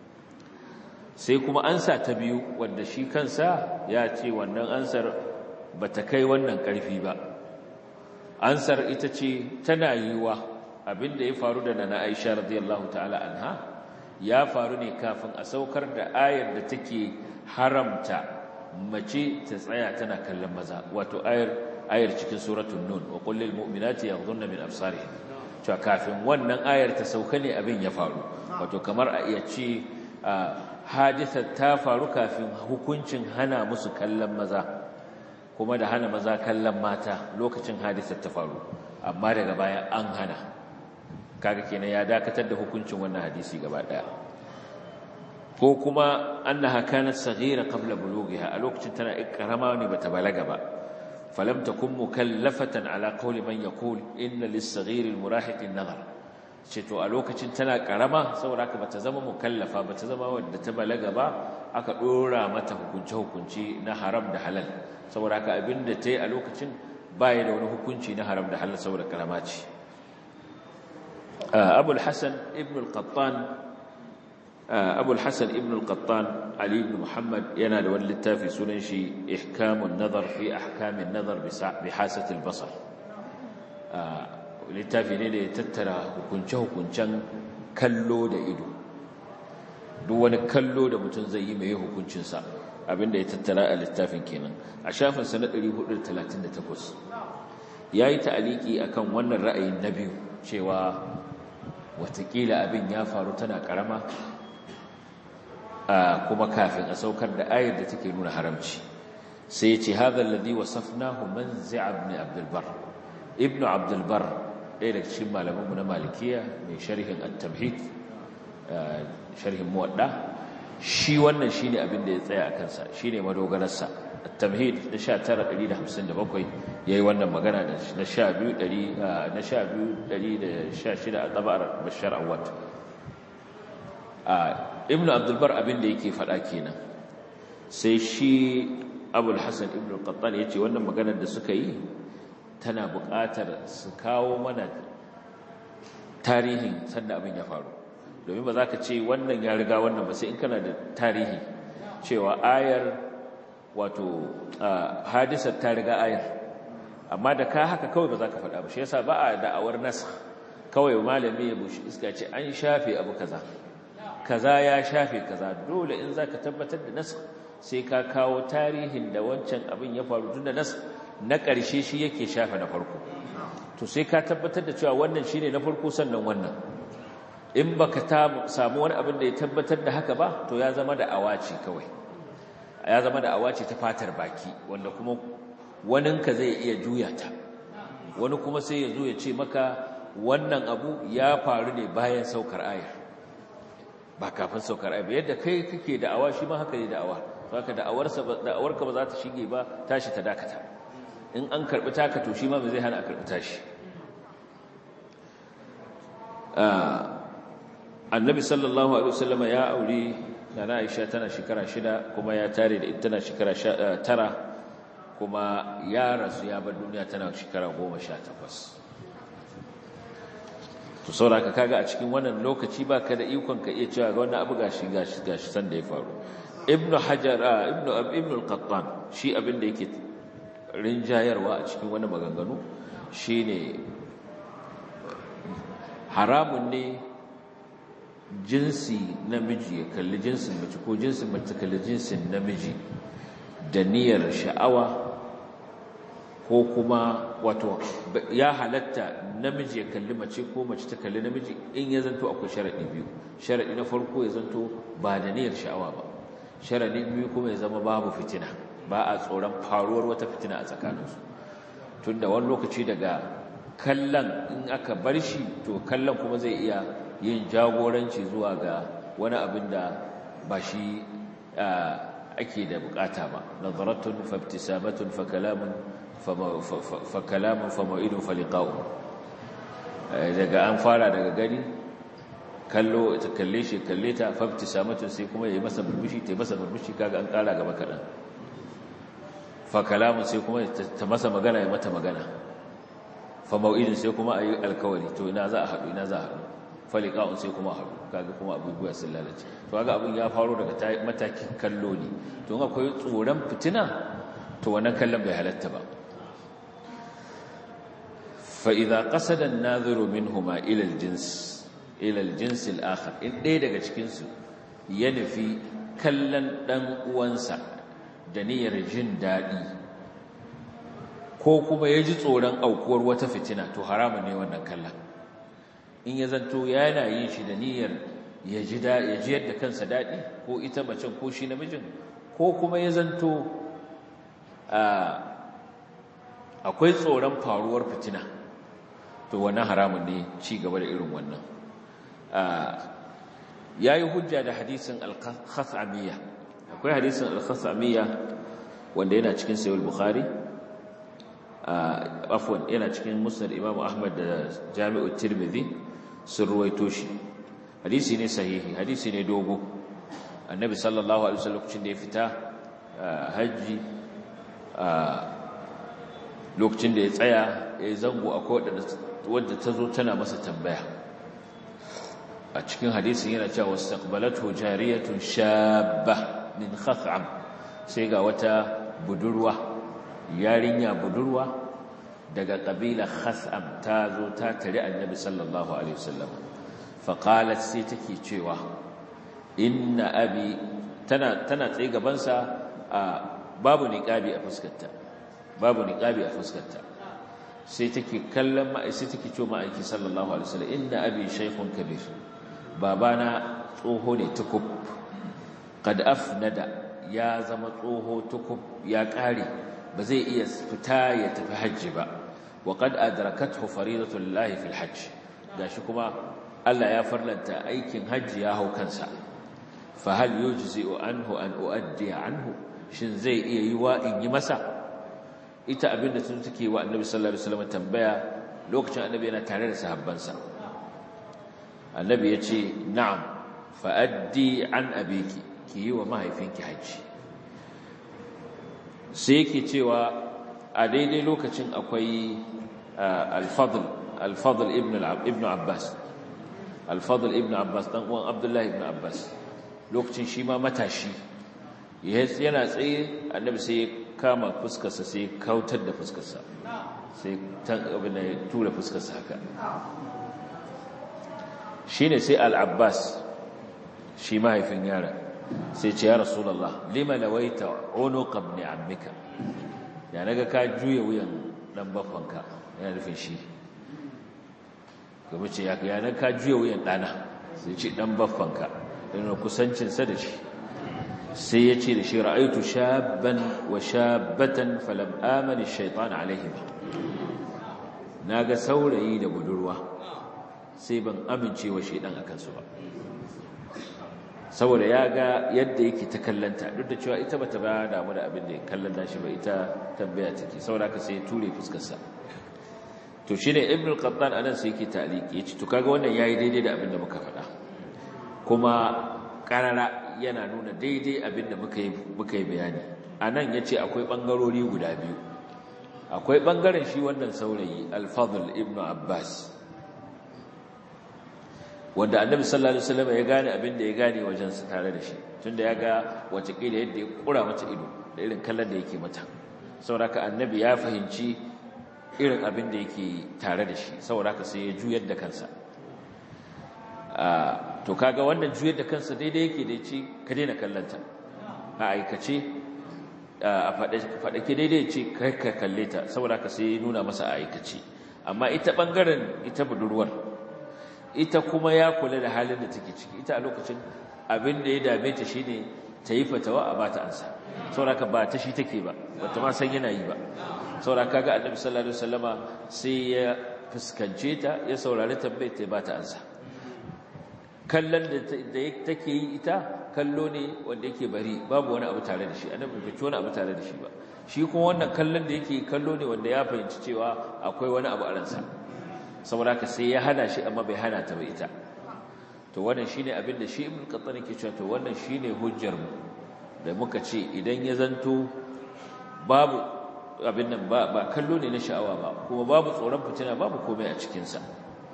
sai kuma ansa ta biyu wanda shi kansa ya ce wannan ansar ba ta kai wannan ƙarfi ba ansar ita ce tana yiwuwa abinda ya faru da nana aisha radiyallahu ta'ala anha ya faru ne kafin a saukar da ayar da take haramta mace ta tsaya tana kallon maza wato ayar ayar cikin suratul nun wa qul lil mu'minati yaghdhunna min absarihin cewa kafin wannan ayar ta sauka ne abin ya faru wato kamar a iya ce hadisar ta faru kafin hukuncin hana musu kallon maza kuma da hana maza kallon mata lokacin hadisar ta faru amma daga baya an hana kaga kenan ya dakatar da hukuncin wannan hadisi gaba daya ko kuma annaha kanat saghira qabla bulughiha a lokacin tana karama ne bata balaga ba falam takun mukallafatan ala qawli man yaqul inna lis-saghir al-murahiq an-nazar ce to a lokacin tana karama saboda haka bata zama mukallafa bata zama wadda ta balaga ba aka dora mata hukunce hukunci na haram da halal saboda haka abinda tayi a lokacin baya da wani hukunci na haram da halal saboda karama ce Abu al-Hasan ibn al-Qattan Abu al-Hasan ibn al-Qattan Ali ibn Muhammad yana da wani littafi sunan shi Ihkamun Nazar fi Ahkamin Nazar bi Hasat al-Basar littafi ne da ya tattara hukunce-hukuncen kallo da ido duk wani kallo da mutum zai yi mai hukuncinsa abinda ya tattara a littafin kenan a shafinsa na 438 ya yi ta'aliki a kan wannan ra'ayin na biyu cewa watakila abin ya faru tana karama kuma kafin a saukar da ayar da take nuna haramci sai ya ce hadha alladhi wasafnahu manzi' ibn abdul bar ibn abdul bar ɗaya daga cikin malamanmu na malikiya mai sharhin at-tamhid sharhin muwadda shi wannan shine abin da ya tsaya a kansa shine madogararsa at-tamhid na 1957 yayi wannan magana na 12 na 1216 a tabar bashar awad ibnu abdul bar abin da yake faɗa kenan sai shi abul hasan ibnu al-qattan yace wannan maganar da suka yi tana buƙatar su kawo mana tarihin sanda abin ya faru domin ba za ka ce wannan ya riga wannan ba sai in kana da tarihi cewa ayar wato hadisar ta riga ayar amma da ka haka kawai ba za ka faɗa ba shi yasa ba a da'awar nasa kawai malami ya bushi iska ce an shafe abu kaza kaza ya shafe kaza dole in za ka tabbatar da nasa sai ka kawo tarihin da wancan abin ya faru tun da nasa na ƙarshe shi yake shafe na farko to sai ka tabbatar da cewa wannan shine na farko sannan wannan in baka samu wani abin da ya tabbatar da haka ba to ya zama da awaci kawai ya zama da awaci ta fatar baki wanda kuma waninka zai iya juya ta wani kuma sai ya zo ya ce maka wannan abu ya faru ne bayan saukar ayar ba kafin saukar ayar yadda kai kake da awa shi ma haka ne da awa saka da awarka ba za ta shige ba tashi ta dakata in an karbi taka to shi ma ba zai hana a karbi tashi annabi sallallahu alaihi wasallam ya aure nana Aisha tana shekara shida kuma ya tare da ita tana shekara tara kuma ya rasu ya bar duniya tana shekara goma sha takwas to sauraka kaga a cikin wannan lokaci ba ka da ikon ka iya cewa wannan abu gashi gashi gashi san da ya faru ibnu hajar ibnu ibnu al-qattan shi abin da yake rinjayarwa a cikin wani maganganu shine haramun ne jinsi namiji ya kalli jinsin mace ko jinsin mace kalli jinsin namiji da niyyar sha'awa ko kuma wato ya halatta namiji ya kalli mace ko mace ta kalli namiji in ya zanto akwai sharaɗi biyu sharaɗi na farko ya zanto ba da niyyar sha'awa ba sharaɗi biyu kuma ya zama babu fitina ba a tsoron faruwar wata fitina a tsakaninsu tun da wani lokaci daga kallon in aka bar shi to kallon kuma zai iya yin jagoranci zuwa ga wani abin da ba shi ake da bukata ba nazaratun fabtisamatun fakalamun fakalamun fama'idun faliqa'u daga an fara daga gani kallo ta kalle shi kalle ta fabtisamatun sai kuma yayi masa burbushi ta masa burbushi kaga an kara gaba kadan fakalamun sai kuma ta masa magana ya mata magana fama'idun sai kuma ayi alkawari to ina za a haɗu ina za a haɗu faliqa'un sai kuma haɗu kaga kuma abubuwa sun lalace to kaga abin ya faro daga matakin kallo ne to akwai tsoron fitina to wannan kallon bai halatta ba fa idza qasada an-nadhiru minhuma ila al-jins ila al-jins al-akhar in ɗaya daga cikin su ya nufi kallon dan uwansa da niyyar jin dadi ko kuma ya ji tsoron aukuwar wata fitina to haramun ne wannan kallon in ya zanto yana yin shi da niyyar ya ji yadda kansa daɗi ko ita macen ko shi namijin ko kuma ya zanto akwai tsoron faruwar fitina to wannan haramun ne ci gaba da irin wannan ya yi hujja da hadisin al-khas'amiyya akwai hadisin al-khas'amiyya wanda yana cikin sayul bukhari afwan yana cikin musnad imam ahmad da jami'u tirmidhi sun ruwaito shi hadisi ne sahihi hadisi ne dogo annabi sallallahu alaihi wasallam lokacin da ya fita haji lokacin da ya tsaya ya yi zango a wadda ta zo tana masa tambaya a cikin hadisin yana cewa wastaqbalatu jariyatun shabba min khaf'am sai ga wata budurwa yarinya budurwa daga kabila khas'am ta zo ta tare annabi sallallahu alaihi wasallam faqalat sai take cewa inna abi tana tana tsaye gaban sa babu niqabi a fuskarta babu niqabi a fuskarta sai take kallon ma sai take cewa ma'aiki sallallahu alaihi wasallam inna abi shaykhun kabir babana tsoho ne tukub qad afnada ya zama tsoho tukub ya kare ba zai iya fita ya tafi hajji ba wa qad adrakathu faridatu llahi fil hajj gashi kuma Allah ya farlanta aikin hajji ya hau kansa fa hal yujzi'u anhu an uaddi anhu shin zai iya yi wa in yi masa ita abinda sun take wa annabi sallallahu alaihi wasallam tambaya lokacin annabi yana tare da sahabbansa annabi ya ce na'am fa addi an abiki ki yi wa mahaifinki hajji sai yake cewa a daidai lokacin akwai al-fadl al-fadl ibn ibn abbas al-fadl ibn abbas dan uwan abdullahi ibn abbas lokacin shi ma matashi yana tsaye annabi sai ya kama fuskarsa sai kautar da fuskarsa sai tan abin ya tura fuskarsa haka shine sai al-abbas shi mahaifin yaron sai ce ya rasulallah lima lawaita unuqa ibn ammika ya naga ka juya wuyan dan baffanka yana nufin shi kuma ce ya naga ka juya wuyan dana sai ce dan baffanka yana kusancin sa da shi sai ya ce da shi ra'aitu shabban wa shabbatan falam amani ash-shaytan alaihim naga saurayi da budurwa sai ban amince wa shaydan akan su ba saboda ya ga yadda yake ta kallanta duk da cewa ita bata ba damu da abin da kallon nashi ba ita tambaya take saboda ka sai ture fuskarsa to shine ibn al-qattan anan sai yake taliki yace to kaga wannan yayi daidai da abin da muka faɗa kuma karara yana nuna daidai abin da muka yi muka yi bayani anan yace akwai bangarori guda biyu akwai bangaren shi wannan saurayi al-fadl ibn abbas wanda annabi sallallahu alaihi wasallam ya gane abin da ya gane wajen su tare da shi tunda ya ga wace kila yadda ya kura mata ido da irin kallon da yake mata saboda annabi ya fahimci irin abin da yake tare da shi saboda sai ya juyar da kansa to kaga wannan juyar da kansa daidai yake da ce ka daina kallonta a aikace a faɗake daidai ce kai ka kalle ta saboda ka sai nuna masa a aikace amma ita ɓangaren ita budurwar ita kuma ya kula da halin da take ciki ita a lokacin abin da ya dame ta shine ta yi fatawa a bata ansa sauraka ba ta shi take ba bata ma san yana yi ba sauraka ga annabi sallallahu alaihi wasallama sai ya fuskance ta ya saurari tambayar ta bata ansa kallon da take yi ita kallo ne wanda yake bari babu wani abu tare da shi annabi bai wani abu tare da shi ba shi kuma wannan kallon da yake kallo ne wanda ya fahimci cewa akwai wani abu a ransa saboda haka sai ya hana shi amma bai hana ta ba ita to wannan shine abin da shi ibn qattan yake cewa to wannan shine hujjar mu da muka ce idan ya zanto babu abin nan ba ba kallo ne na sha'awa ba kuma babu tsoron fitina babu komai a cikin sa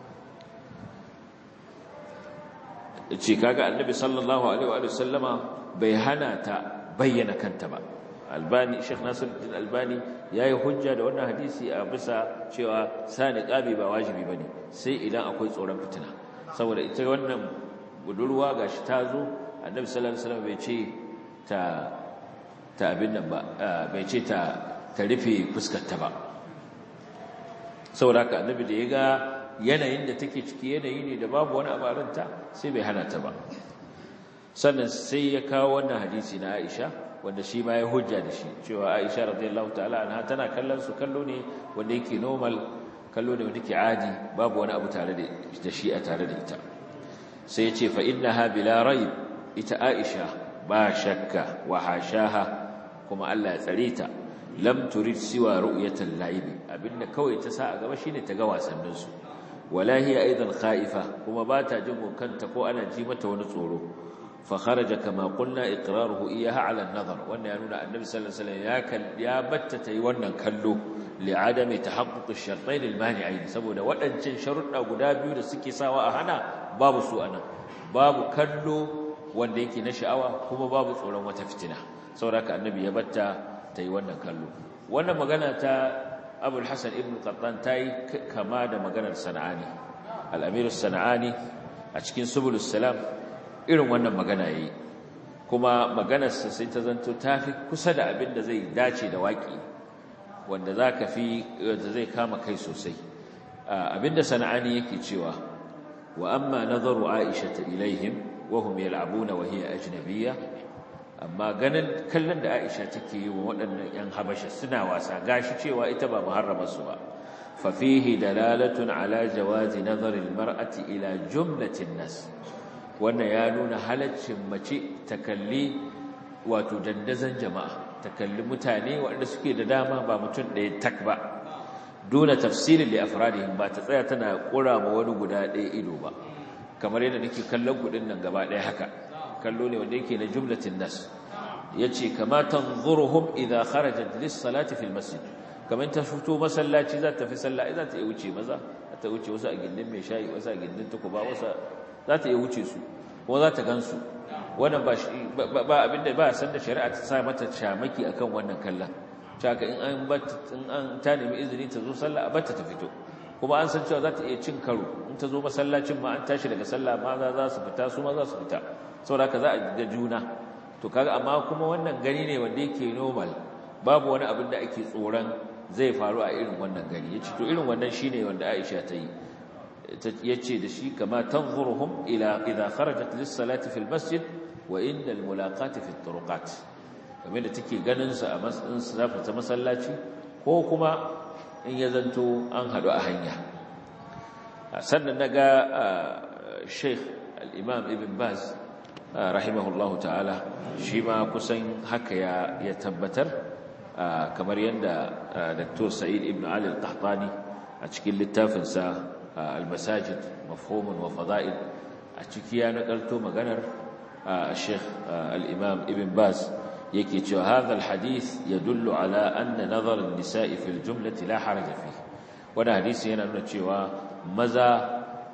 ce kaga annabi sallallahu alaihi wa sallama bai hana ta bayyana kanta ba albani sheikh nasiruddin albani yayi hujja da wannan hadisi a bisa cewa sani qabi ba wajibi bane sai idan akwai tsoron fitina saboda ita wannan budurwa gashi ta zo annabi sallallahu alaihi wasallam bai ce ta ta abin nan ba bai ce ta ta rufe fuskar ta ba saboda haka annabi da ya ga yanayin da take ciki yanayi ne da babu wani abaranta sai bai hana ta ba sannan sai ya kawo wannan hadisi na Aisha wanda shi ma ya hujja da shi cewa Aisha radiyallahu ta'ala anha tana kallon su kallo ne wanda yake normal kallo ne wanda yake adi babu wani abu tare da shi a tare da ita sai ya ce fa innaha bila raib ita Aisha ba shakka wa hashaha kuma Allah ya tsare ta lam turid siwa ru'yatal la'ib abinda kawai ta sa a gaba shine ta ga wasannin su wala hiya aidan khaifa kuma ba ta jin kanta ko ana ji mata wani tsoro fa kharaja kama qulna iqraruhu iyaha ala an-nazar wannan ya nuna annabi sallallahu alaihi wasallam ya kal ya batta tayi wannan kallo li adami tahaqquq ash-shartayn al-mani'ain saboda waɗancan sharuɗa guda biyu da suke sawa a hana babu su anan babu kallo wanda yake na sha'awa kuma babu tsoron wata fitina saboda annabi ya batta tayi wannan kallo wannan magana ta abul hassan ibn qattan ta yi kama da maganar sana'ani al'amirus sana'ani a cikin subulus salam irin wannan magana ya yi kuma maganarsa sai ta zanto ta fi kusa da abin da zai dace da waƙi wanda za ka fi da zai kama kai sosai abin da sana'ani yake cewa wa amma nazaru aisha ta ilaihim wahum yal'abuna wa hiya ajnabiyya amma ganin kallon da Aisha take yi wa waɗannan ƴan Habasha suna wasa gashi cewa ita ba muharramar su ba fa fihi dalalatun ala jawazi nazar almar'ati ila jumlatin nas wannan ya nuna halaccin mace ta kalli wato dandazon jama'a ta kalli mutane waɗanda suke da dama ba mutum ɗaya tak ba dole tafsirin li afradihim ba ta tsaya tana kura ma wani guda ɗaya ido ba kamar yadda nake kallon kuɗin nan gaba ɗaya haka kallo ne wanda yake na jumlatin nas yace kama tanzuruhum idha kharajat lis-salati fil masjid kamar ta fito masallaci za ta fi sallah za ta yi wuce maza za ta wuce wasu a gindin mai shayi wasu a gindin tukuba wasu za ta yi wuce su ko za ta gansu wannan ba ba abinda ba san da shari'a ta sa mata shamaki akan wannan kallon haka in an in an ta nemi izini ta zo sallah a batta ta fito kuma an san cewa za ta iya cin karo in ta zo masallacin ma an tashi daga sallah maza za su fita su ma za su fita saboda haka za a ga juna to kaga amma kuma wannan gani ne wanda yake normal babu wani abin da ake tsoron zai faru a irin wannan gani yace to irin wannan shine wanda Aisha ta yi yace da shi kama tanzuruhum ila idha kharajat lis-salati fil masjid wa inda al-mulaqati fi turuqat kamar da take ganin su a matsayin su zafi ta masallaci ko kuma in ya zanto an hadu a hanya sannan naga Sheikh al-Imam Ibn Baz rahimahullahu ta'ala shi ma kusan haka ya tabbatar kamar yadda Dr. Sa'id ibn Ali al-Qahtani a cikin littafinsa al-Masajid mafhumun wa fada'il a ciki ya nakalto maganar Sheikh al-Imam Ibn Baz yake cewa hadha al-hadith yadullu ala anna nazar an-nisa'i fil jumlati la haraja fihi wannan hadisi yana nuna cewa maza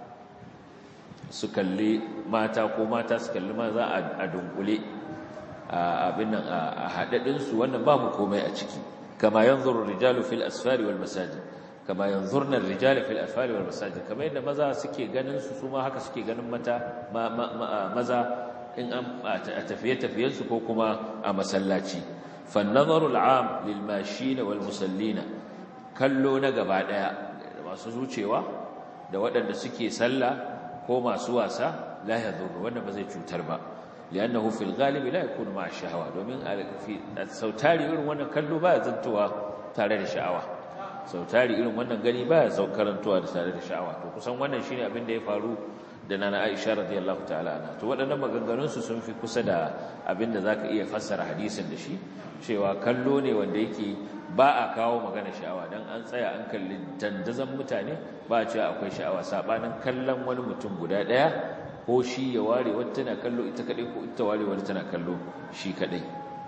su kalli mata ko mata su kalli maza a dunkule abin nan a haɗaɗinsu wannan babu komai a ciki kama yanzuru rijalu fil asfari wal masajid kama yanzurna rijalu fil asfari wal masajid kama yadda maza suke ganin su su ma haka suke ganin mata maza in an a tafiye tafiyen su ko kuma a masallaci fan nazaru al'am lil mashina wal musallina kallo na gaba daya masu zucewa da waɗanda suke sallah ko masu wasa la yadurru wanda ba zai cutar ba li'annahu fil galibi la yakunu ma'a shahwa domin sautari irin wannan kallo baya zantowa tare da sha'awa sautari irin wannan gani baya saukarantowa da tare da sha'awa to kusan wannan shine abin da ya faru da nana Aisha radiyallahu ta'ala anha to waɗannan maganganun su sun fi kusa da abin da zaka iya fassara hadisin da shi cewa kallo ne wanda yake ba a kawo magana sha'awa dan an tsaya an kalli dandazan mutane ba a cewa akwai sha'awa sabanin kallon wani mutum guda ɗaya ko shi ya ware wata tana kallo ita kadai ko ita ware wata tana kallo shi kadai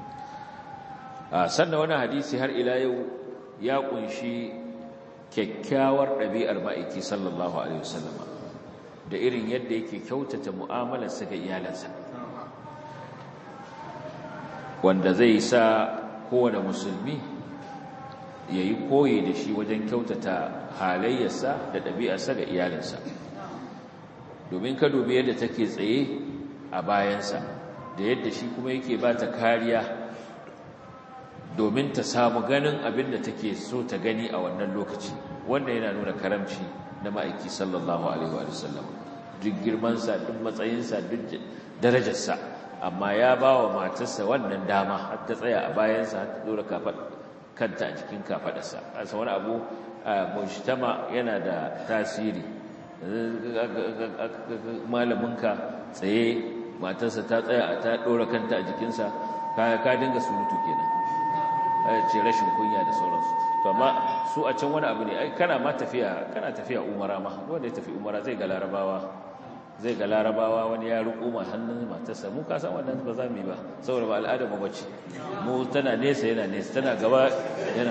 a sannan wani hadisi har ila yau ya kunshi kyakkyawar ɗabi'ar ma'aiki sallallahu alaihi wasallama da irin yadda yake kyautata mu'amalarsa ga iyalansa wanda zai sa kowane musulmi ya yi koyi da shi wajen kyautata halayyarsa da ɗabi'arsa ga iyalinsa domin ka dubi yadda take tsaye a bayansa da yadda shi kuma yake ba ta kariya domin ta samu ganin abin da take so ta gani a wannan lokaci wanda yana nuna karamci na ma'aiki sallallahu alaihi wa sallam duk girmansa duk matsayinsa duk darajarsa amma ya ba wa matarsa wannan dama har ta tsaya a bayansa har ta dora kanta a cikin kafadarsa asa wani abu mujtama yana da tasiri malaminka tsaye matarsa ta tsaya ta dora kanta a jikinsa ka dinga surutu kenan ce rashin kunya da sauransu to amma su a can wani abu ne ai kana ma tafiya kana tafiya umara ma wanda ya tafi umara zai ga larabawa zai ga larabawa wani ya riko ma hannun matarsa mu ka san wannan ba za mu yi ba saboda ba al'ada mu bace mu tana nesa yana nesa tana gaba yana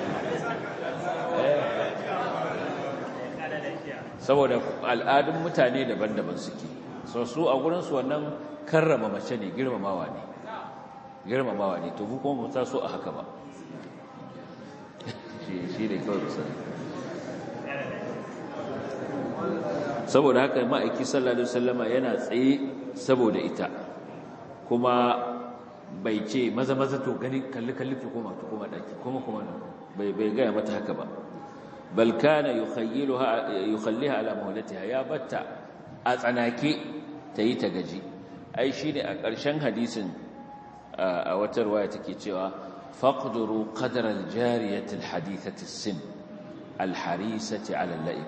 saboda al'adun mutane daban-daban suke so su a gurin su wannan karrama mace ne girmamawa ne girmamawa ne to mu kuma mu ta so a haka ba shi ne kawai misali saboda haka ma'aiki sallallahu alaihi wasallama yana tsaye saboda ita kuma bai ce maza maza to gani kalli kalli ki koma ki koma daki kuma kuma bai bai ga mata haka ba bal kana yukhayyiluha yukhalliha ala mawlatiha ya batta a tsanake tayi ta gaji ai shine a ƙarshen hadisin a wata riwaya take cewa faqduru qadra al-jariyati al-hadithati as-sin al-harisati ala al-la'ib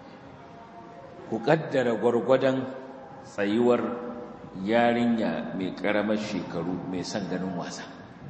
ku kaddara gwargwadon tsayuwar yarinya mai karamar shekaru mai son ganin wasa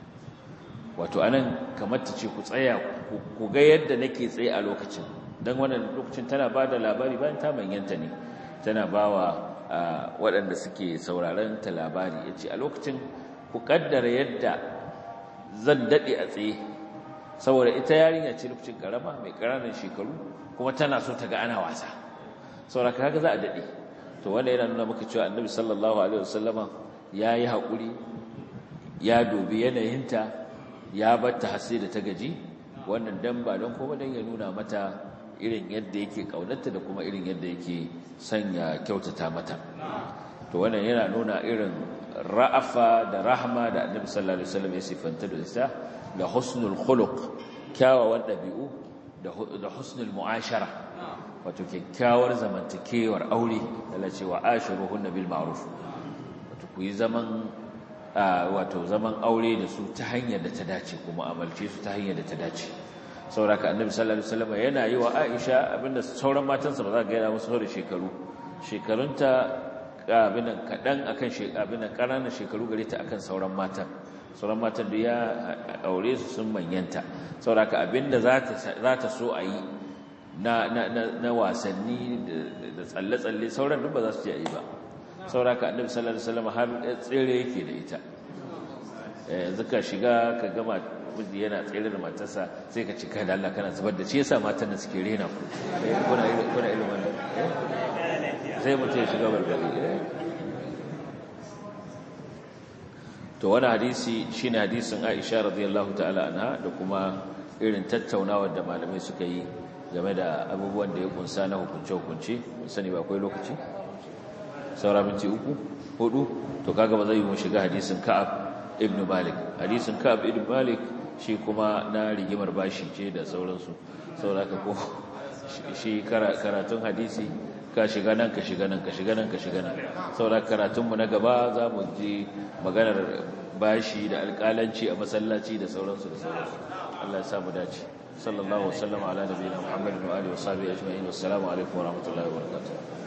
wato anan kamar ta ce ku tsaya ku ga yadda nake tsaye a lokacin don wannan lokacin tana ba da labari bayan ta manyanta ne tana ba wa waɗanda suke sauraron ta labari ya ce a lokacin ku kaddara yadda zan daɗe a tsaye saboda ita yarinya ce lokacin karama mai ƙananan shekaru kuma tana so ta ga ana wasa saboda kaga za a daɗe to wanda yana nuna maka cewa annabi sallallahu alaihi wasallama ya yi haƙuri ya dubi yanayinta ya batta hasi da ta gaji wannan dan ba don kuma dan ya nuna mata irin yadda yake kaunarta da kuma irin yadda yake sanya kyautata mata to wannan yana nuna irin ra'afa da rahma da annabi sallallahu alaihi wasallam ya sifanta da ita da husnul khuluq kyawawan dabi'u da husnul mu'ashara wato kyakkyawar zamantakewar aure da cewa ashiruhunna bil ma'ruf wato ku yi zaman wato zaman aure da su ta hanyar da ta dace kuma amalce su ta hanyar da ta dace sauraka annabi sallallahu alaihi wasallam yana yi wa Aisha abinda sauran matansa ba za ga yana musu da shekaru shekarunta abin kadan akan abin ƙananan shekaru gare ta akan sauran matan sauran matan da ya aure su sun manyanta sauraka abinda za ta za ta so a yi na na na wasanni da tsalle-tsalle sauran duk ba za su je a yi ba sauraka annabi sallallahu alaihi wasallam har tsere yake da ita yanzu ka shiga ka gama miji yana tsere da matarsa sai ka cika da Allah kana zubar da shi yasa matan da suke rena ku kuna kuna irin wannan sai mutum ya shiga barbari to wani hadisi shine hadisin Aisha radiyallahu ta'ala anha da kuma irin tattaunawar da malamai suka yi game da abubuwan da ya kunsa na hukunce-hukunce sani ba akwai lokaci saura minti uku hudu to kaga ba zai yi mu shiga hadisin Ka'ab ibn Malik hadisin Ka'ab ibn Malik shi kuma na rigimar bashi ce da sauransu saboda ko shi karatun hadisi ka shiga nan ka shiga nan ka shiga nan ka shiga nan saboda karatun mu na gaba za mu ji maganar bashi da alƙalanci a masallaci da sauransu da sauransu Allah ya sa mu dace sallallahu alaihi wa sallam ala nabiyina muhammadin wa alihi wa sahbihi ajma'in wassalamu alaikum wa rahmatullahi wa barakatuh